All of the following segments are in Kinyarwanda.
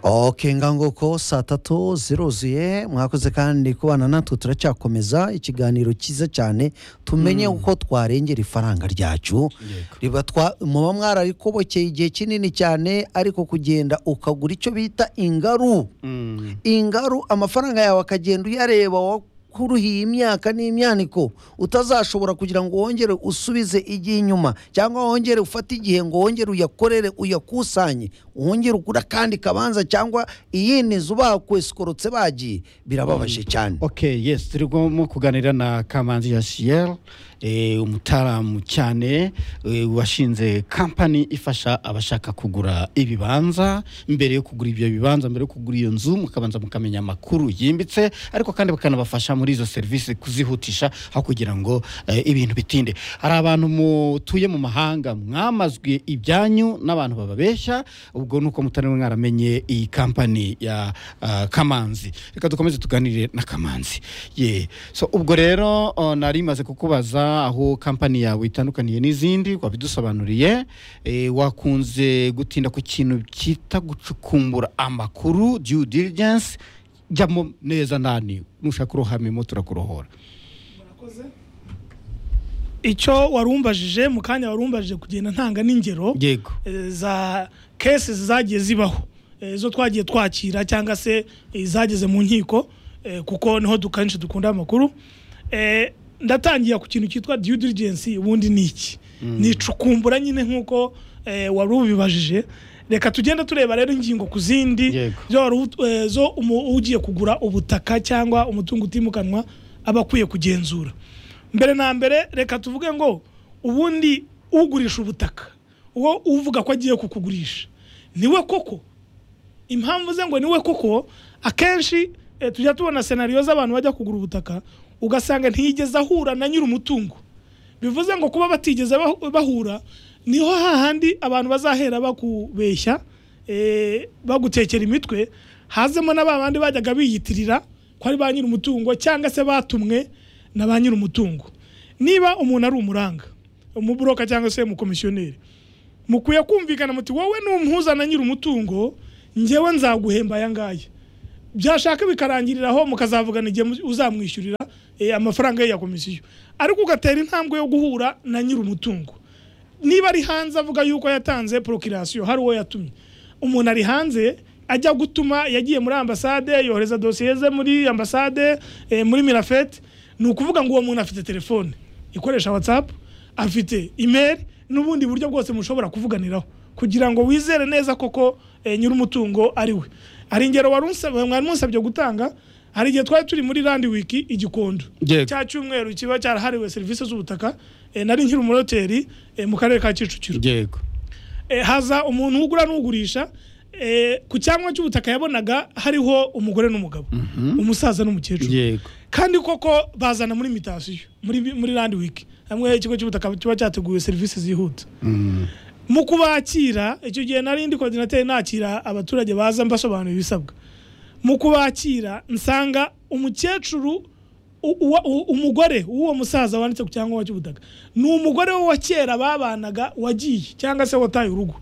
oke ngangoko saa tatu ziruzuye mwakoze kandi kubana natwe turacyakomeza ikiganiro cyiza cyane tumenye uko twarengera ifaranga ryacu riba twa muba mwararikobokeye igihe kinini cyane ariko kugenda ukagura icyo bita ingaru ingaru amafaranga yawe akagenda uyareba wakuruhiye imyaka n'imyaniko utazashobora kugira ngo wongere usubize igihe inyuma cyangwa wongere ufate igihe ngo wongere uyakorere uyakusanye wongere ugure akandi kabanza cyangwa iyindi nzu bakwesorotse bagiye birababaje cyane ok yes turimo kuganira na kamanzi yasiyeri umutaramu cyane eh, washinze kampani ifasha abashaka kugura ibibanza mbere yo kugura ibyo bibanza mbere yo kugura iyo nzu mukabanza mukamenya amakuru yimbitse ariko kandi bakanabafasha muri izo serivisi kuzihutisha aho kugira ngo eh, ibintu bitinde hari abantu mutuye mu mahanga mwamazwe ibyanyu n'abantu bababeshya ubwo ni uko mutari mwaramenye iyi kampani ya ah, kamanzi reka dukomeze tuganire na kamanzi ye so ubwo rero oh, nari maze kukubaza aho kampani yawe itandukaniye n'izindi wabidusobanuriye eh, wakunze gutinda ku kintu cyita gucukumbura amakuru due diligence jyamo neza nani nushaka uruhamemo turakurohora icyo warumbajije mu kanya warumbajije kugenda ntanga n'ingero yego eh, za kesi zagiye zibaho eh, zo twagiye twakira cyangwa se eh, zageze mu nkiko eh, kuko niho du- kenshi dukunda amakuru Eh, ndatangira ku kintu cyitwa due diligence ubundi ni iki ni icukumbura nyine nk'uko eh, wari ubibajije reka tugende tureba rero ingingo ku zindi Yego. zo wari ut- eh, zo umu- ugiye kugura ubutaka cyangwa umutungo utimukanwa aba akwiye kugenzura mbere na mbere reka tuvuge ngo ubundi ugurisha ubutaka uwo uvuga ko agiye kukugurisha niwe koko impamvu ze ngo niwe koko akenshi eh, tujya tubona senariyo z'abantu bajya kugura ubutaka ugasanga ntiyigeze ahura na nyiri umutungo bivuze ngo kuba batigeze bahu- bahura niho hahandi abantu bazahera bakubeshya eh, bagutekera imitwe hazemo na ba bandi bajyaga biyitirira ko ari ba nyiri umutungo cyangwa se batumwe na ba nyiri umutungo niba umuntu ari umuranga umuburoka cyangwa se umukomisiyoneri mukwiye kumvikana muti wowe n'umpuza na nyiri umutungo njyewe nzaguhemba aya ngaya byashaka bikarangirira aho mukazavugana igihe mu- uzamwishyurira eh, amafaranga ye ya komisiyo ariko ugatera intambwe yo guhura na nyiri umutungo niba ari hanze avuga yuko yatanze porokirasiyo hari uwo yatumye umuntu ari hanze ajya gutuma yagiye muri ambasade yohereza dosiye ze muri ambasade eh, muri mirafete ni ukuvuga ngo uwo muntu afite telefone ikoresha watsapu afite imeri n'ubundi buryo bwose mushobora kuvuganiraho kugira ngo wizere neza koko eh, nyir'umutungo ari we hari ingero wari unsaba- mwari musabye gutanga hari igihe twari turi muri randi wiki igikondo Yego. cya cyumweru kiba cyarahariwe serivisi z'ubutaka eh, nari nkiri umuroteri eh, mu karere ka kicukiro yego Eh, haza umuntu ugura n'ugurisha eh, ku cyanwa cy'ubutaka yabonaga hariho umugore n'umugabo umusaza n'umukecuru yego kandi koko bazana muri mitasiyo muri muri randi wiki hamwe ikigo cy'ubutaka kiba cyateguye serivisi zihuta mu kubakira icyo gihe nari ndi koordinateri nakira abaturage baza mbasobanurira ibisabwa mu kubakira nsanga umukecuru u- uwa- u- umugore w'uwo musaza wanditse ku cyangombwa cy'ubutaka ni umugore we wa kera babanaga wagiye cyangwa se wataye urugo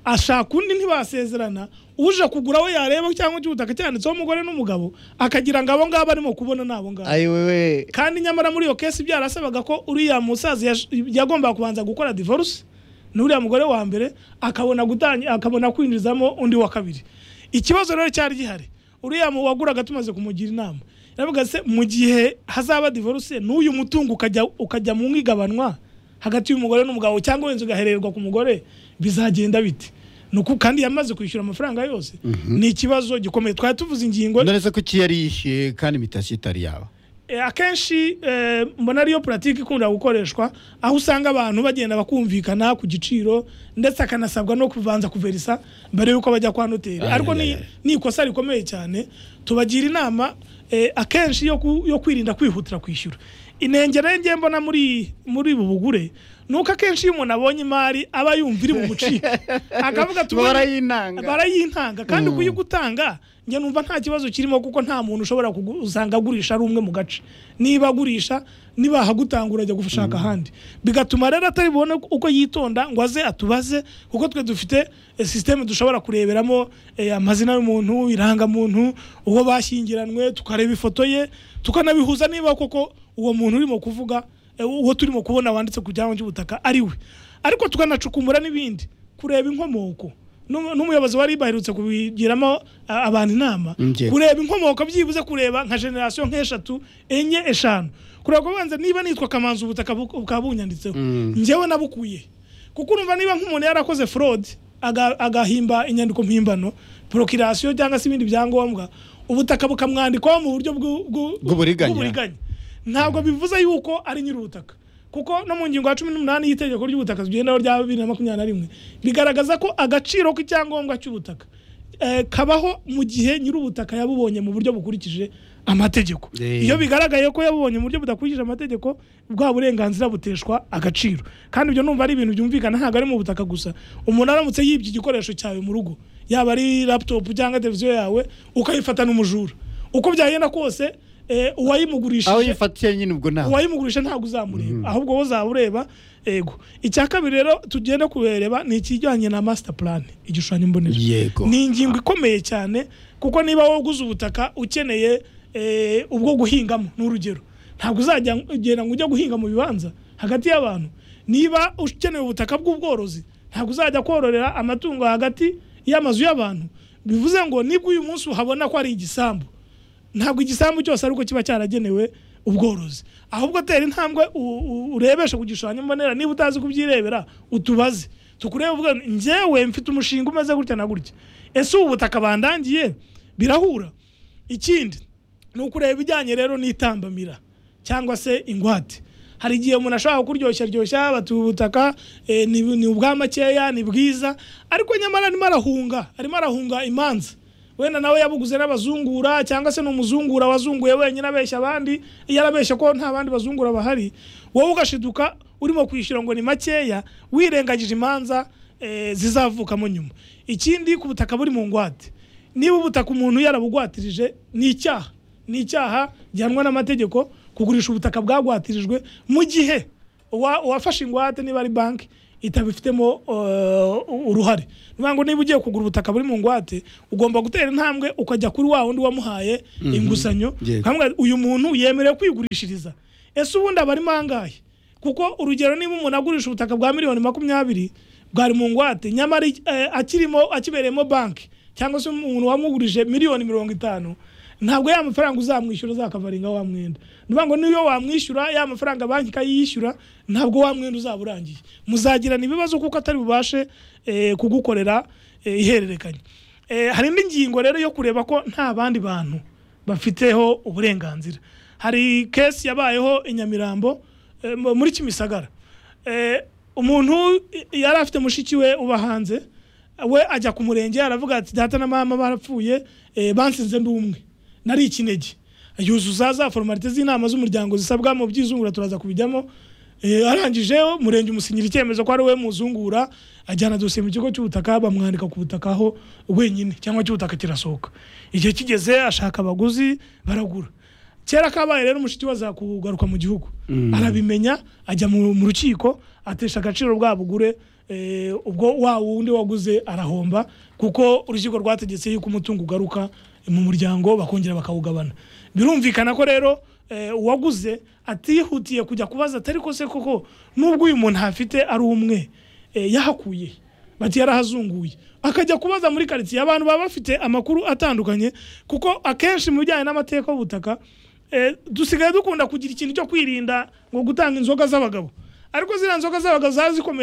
ashaka undi ntibasezerana uje kugura we yareba cyangwa cy'ubutaka cyanditseho umugore n'umugabo akagira ngo abo ngabo arimo kubona ni abo ngabo ayiwewe kandi nyamara muri iyo kesi byarasabaga ko uriya musaza yash- yagombaga kubanza gukora divorce n'uriya mugore wa mbere akabona gutangi- akabona kwinjizamo undi wa kabiri ikibazo rero cyari gihari uriya mu- waguraga tumaze kumugira inama yaravuga se mu gihe hazaba divorce n'uyu mutungo ukajya ukajya mu nk'igabanwa hagati y'umugore n'umugabo cyangwa wenda ugahererwa ku mugore bizagenda bite Ni uku- kandi yamaze kwishyura amafaranga yose ni ikibazo gikomeye twari tuvuze ingingo nonese ko iki yari yishyuye kandi imitasiyo itari yaba E, akenshi e, mbona ariyo puratike ikunda gukoreshwa aho usanga abantu bagenda bakumvikana ku giciro ndetse akanasabwa no kubanza kuverisa mbere y'uko bajya kwa noteri Ah, ariko ya, ni- ya, ya. ni ikosa rikomeye cyane tubagira inama e, akenshi yo ku- yo kwirinda kwihutira kwishyura inenge rero njye mbona muri muri ubu bugure nuko akenshi iyo umuntu abonye imari aba yumva iri bumucike akavuga tubone barayinanga barayintanga kandi kuyigutanga njye numva nta kibazo kirimo kuko nta muntu ushobora kugu- usanga agurisha ari umwe mu gace niba agurisha niba ahagutanga urajya gushaka ahandi bigatuma rero atari bubone uko yitonda ngo aze atubaze kuko twe dufite eh, sisiteme dushobora kureberamo eh, amazina y'umuntu irangamuntu uwo bashyingiranwe tukareba ifoto ye tukanabihuza niba koko uwo muntu urimo kuvuga eh, uwo turimo kubona wanditse ku cyanwa cy'ubutaka ari we ariko tukanacukumbura n'ibindi kureba inkomoko N'umu- n'umuyobozi wari baherutse kubigiramo a- abantu inama Njye. kureba inkomoko byibuze kureba nka generasiyo nk'eshatu enye eshanu kureba ko banza niba nitwa kamanzi ubutaka bu- bukaba bunyanditseho njyewe nabukuye kuko urumva niba nk'umuntu yarakoze fraud aga- agahimba inyandiko mpimbano prokirasiyo cyangwa se ibindi byangombwa ubutaka bukamwandikwaho mu buryo bw'u- bw'u- Bw'uburiganya. bw'uburiganya ntabwo bivuze yuko ari nyiri ubutaka kuko no mu ngingo ya cumi n'umunani y'itegeko ry'ubutaka tugendaho rya bibiri na makumyabiri na rimwe bigaragaza ko agaciro k'icyangombwa cy'ubutaka eh, kabaho mu gihe nyiri ubutaka yabubonye mu buryo bukurikije amategeko Eh. iyo bigaragaye ko yabubonye mu buryo budakurikije amategeko bwa burenganzira buteshwa agaciro kandi ibyo numva ari ibintu byumvikana ntabwo ari mu butaka gusa umuntu aramutse yibye igikoresho cyawe mu rugo yaba ari laptop cyangwa televiziyo yawe ukayifata n'umujura uko byagenda kose eh, aho uwayimugurishije yifatiye nyine ubwo ntabwo uwayimugurisha ntabwo uzamureba ahubwo wowe uzaba ureba ego icya kabiri rero tugenda kubereba ni ikijyanye na master plan igishushanyo mbonera yego ni ingingo ikomeye cyane kuko niba wowe uguze ubutaka ukeneye eh, ubwo guhingamo ni urugero ntabwo uzajya ugenda ngo ujye guhinga mu bibanza hagati y'abantu niba ukeneye ubutaka bw'ubworozi ntabwo uzajya kororera amatungo hagati y'amazu y'abantu bivuze ngo nibwo uyu munsi uhabona ko ari igisambu ntabwo igisambu cyose ari uko kiba cyaragenewe ubworozi ahubwo tera intambwe u- u- urebeshe ku gishushanyo mbonera niba utazi kubyirebera utubaze tukurebe uvuga njyewe mfite umushinga umeze gutya na gutya ese ubu butaka bandangiye birahura ikindi ni ukureba ibijyanye rero n'itambamira cyangwa se ingwate hari igihe umuntu ashobora kuryoshya ryoshya batuye ubutaka eh, ni, ni ubwa makeya ni bwiza ariko nyamara arimo arahunga arimo arahunga imanza wenda nawe yabuguze n'abazungura cyangwa se ni umuzungura wazunguye wenyine abeshya abandi iyo arabeshya ko nta bandi bazungura bahari wowe ugashiduka urimo kwishyura ngo ni makeya wirengagije imanza eh, zizavukamo nyuma ikindi ku butaka buri mu ngwate niba ubutaka umuntu yarabugwatirije ni icyaha ni icyaha gihanwa n'amategeko kugurisha ubutaka bwagwatirijwe mu gihe uwa- uwafashe ingwate niba ari banki itabifitemo eh, uruhare Ni ukuvuga ngo niba ugiye kugura ubutaka buri mu ngwate ugomba gutera intambwe ukajya kuri wa wundi wamuhaye inguzanyo Yego. ukamubwira, uyu muntu yemerewe kwigurishiriza ese ubundi aba arimo angahe kuko urugero niba umuntu agurisha ubutaka bwa miliyoni makumyabiri bwari mu ngwate nyamara eh, akirimo akibereyemo banki cyangwa se umuntu wamugurije miliyoni mirongo itanu ntabwo ya mafaranga uzamwishyura uzakavaringa wa mwenda ni ukuvuga ngo niyo wamwishyura ya mafaranga banki ikayiyishyura ntabwo wa mwenda uzaba urangiye muzagirana ibibazo kuko atari bubashe eh, kugukorera eh, ihererekanya Eh, hari indi ngingo rero yo kureba ko nta bandi bantu bafiteho uburenganzira hari kesi yabayeho i nyamirambo eh, mu- muri kimisagara Eh, umuntu i- yari afite mushiki we uba hanze we ajya ku murenge aravuga ati data na mama barapfuye eh, bansize ndi umwe nari ikinege yuzuza za formalite z'inama z'umuryango zisabwa mu by'izungura turaza kubijyamo Eh, arangije umurenge umusinyira icyemezo ko ari we muzungura ajyana dosiye mu kigo cy'ubutaka bamwandika ku butaka aho wenyine cyangwa cy'ubutaka kirasohoka igihe kigeze ashaka abaguzi baragura kera kabaye rero mushiki we azakugaruka mu gihugu arabimenya ajya mu mu rukiko atesha agaciro bwa bugure eh, ubwo wa wundi waguze arahomba kuko urukiko rwategetse yuko umutungo ugaruka mu muryango bakongera bakawugabana birumvikana ko rero eh, uwaguze atihutiye kujya kubaza atari ko se koko nubwo uyu muntu ahafite ari umwe eh, yahakuye bati yarahazunguye akajya kubaza muri karitsiye abantu baba bafite amakuru atandukanye kuko akenshi mu bijyanye n'amateka y'ubutaka eh, dusigaye dukunda kugira ikintu cyo kwirinda ngo gutanga inzoga z'abagabo ariko ziriya nzoga z'abagabo zaba zikomeye